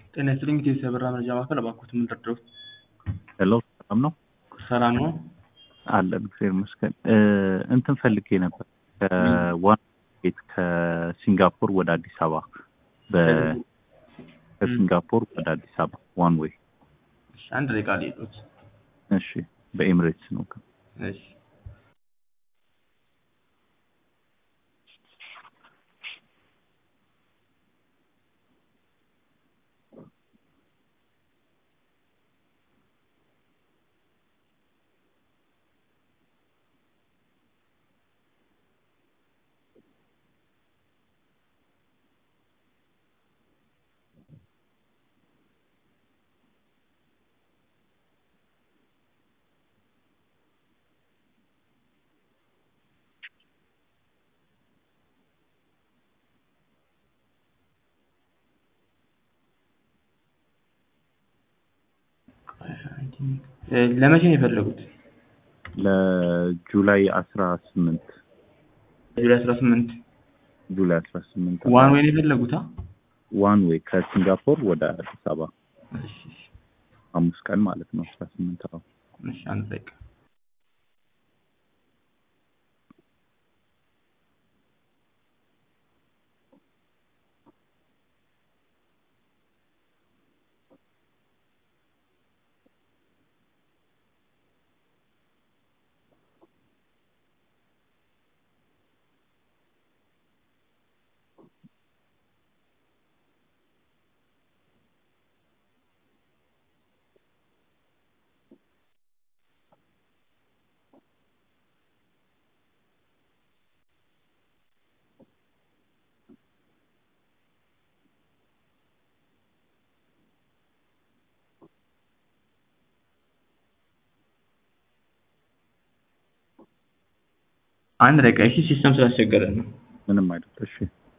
ጤና ይስጥልኝ ኢትዮ የበራ መረጃ ማዕከል እባክዎት ምን ልርዳዎት? ሄሎ ሰላም ነው ሰላም ነው። አለን እግዚአብሔር ይመስገን። እንትን ፈልጌ ነበር ከዋን ቤት ከሲንጋፖር ወደ አዲስ አበባ በ- ከሲንጋፖር ወደ አዲስ አበባ ዋን ዌይ። እሺ፣ አንድ ደቂቃ ልሂድ። እሺ በኤምሬትስ ነው። እሺ እ ለመቼ ነው የፈለጉት? ለጁላይ አስራ ስምንት ጁላይ አስራ ስምንት ጁላይ አስራ ስምንት ዋን ወይ ነው የፈለጉት? አ? ዋን ዌይ ከሲንጋፖር ወደ አዲስ አበባ እሺ እሺ፣ አምስት ቀን ማለት ነው። አስራ ስምንት አዎ እሺ፣ አንድ ደቂቃ አንድ ደቂቃ እሺ፣ ሲስተም ስላስቸገረን ነው። ምንም አይደል። እሺ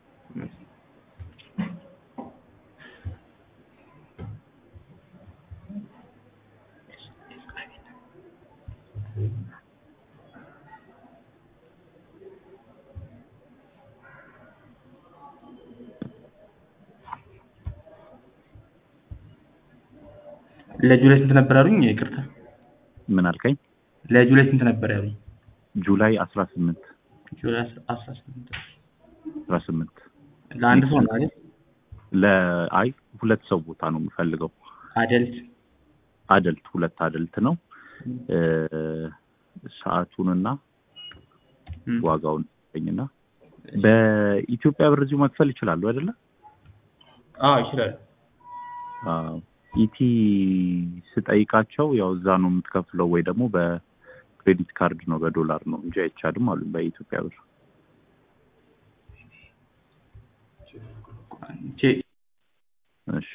ለጁላይ ስንት ነበር ያሉኝ? ይቅርታ፣ ምን አልከኝ? ለጁላይ ስንት ነበር ያሉኝ? ጁላይ አስራ ስምንት ጁላይ አስራ ስምንት አስራ ስምንት ለአንድ ሰው ነው አይደል? ለአይ ሁለት ሰው ቦታ ነው የምፈልገው። አደልት አደልት ሁለት አደልት ነው። እ ሰዓቱንና እም፣ ዋጋውን ኝና በኢትዮጵያ ብር እዚሁ መክፈል ይችላሉ አይደለ? አዎ ይችላል። አዎ ኢቲ ስጠይቃቸው ያው እዛ ነው የምትከፍለው ወይ ደግሞ በክሬዲት ካርድ ነው በዶላር ነው እንጂ አይቻልም አሉ በኢትዮጵያ ብር። ቼ እሺ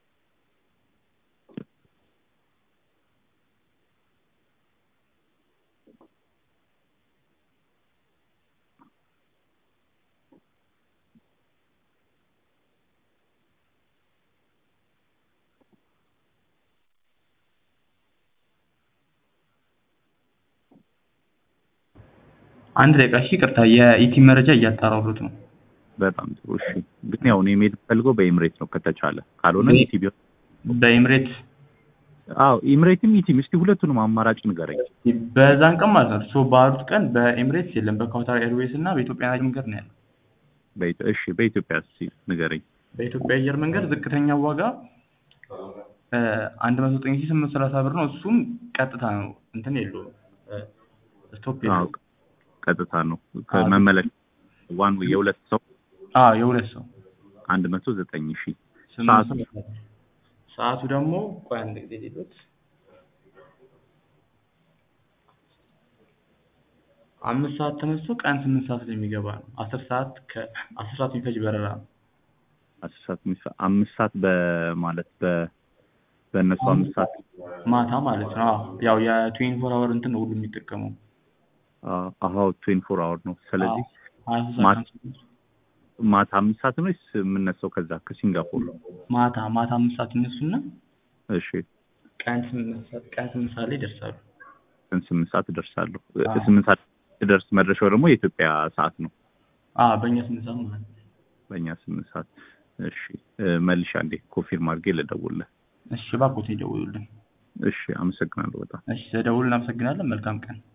አንድ ደቂቃ እሺ፣ ይቅርታ የኢቲ መረጃ እያጣራሁት ነው። በጣም ጥሩ እሺ። ግን ያው እኔ መሄድ ፈልገው በኤምሬት ነው ከተቻለ፣ ካልሆነ በ- ኢቲ ቢሆን በኤምሬት አዎ ኢምሬትም ኢቲም እስቲ ሁለቱንም አማራጭ ንገረኝ። በዛን ቀን ማለት ነው እርስዎ ባሉት ቀን በኤምሬትስ የለም፣ በካታር ኤርዌይስ እና በኢትዮጵያ አየር መንገድ ነው ያለው። በኢትዮ- እሺ በኢትዮጵያ እስቲ ንገረኝ። በኢትዮጵያ አየር መንገድ ዝቅተኛው ዋጋ አንድ መቶ ዘጠኝ ሺህ ስምንት ሰላሳ ብር ነው። እሱም ቀጥታ ነው እንትን የለውም እ፣ ስቶፕ አዎ የለውም። ቀጥታ ነው ከመመለስ ዋን ዌይ የሁለት ሰው አዎ የሁለት ሰው አንድ መቶ ዘጠኝ ሺህ ስምንት ሰዓቱ? ሰዓት። ሰዓቱ ደግሞ ቆይ አንድ ጊዜ ሌሎት አምስት ሰዓት ተነስቶ ቀን ስምንት ሰዓት ላይ የሚገባ ነው። አስር ሰዓት ከአስር ሰዓት የሚፈጅ በረራ ነው። አስር ሰዓት ሚስ- አምስት ሰዓት በማለት በ በእነሱ አምስት ሰዓት ማታ ማለት ነው። አዎ ያው የትዌንቲ ፎር አወር እንትን ነው ሁሉ የሚጠቀመው። አዎ ትዌንቲ ፎር አወር ነው። ስለዚህ ሀያ ሦስት ማታ- ሰዓት ከአምስት ማታ አምስት ሰዓት ነው ወይስ የምነሳው ከዛ ከሲንጋፖር? ማታ ማታ አምስት ሰዓት ይነሱና እሺ ቀን ስምንት ሰዓት ቀን ስምንት ሰዓት ላይ ይደርሳሉ። ቀን ስምንት ሰዓት እደርሳለሁ። አዎ። ስምንት ሰዓት ደርስ መድረሻው ደግሞ የኢትዮጵያ ሰዓት ነው። አዎ በእኛ ስምንት ሰዓት ማለት ነው። በእኛ ስምንት ሰዓት እሺ እ፣ መልሼ አንዴ ኮንፊርም አድርጌ ልደውልልህ። እሺ እባክዎት ይደውሉልን። እሺ አመሰግናለሁ በጣም እሺ ስለደውሉ እናመሰግናለን። መልካም ቀን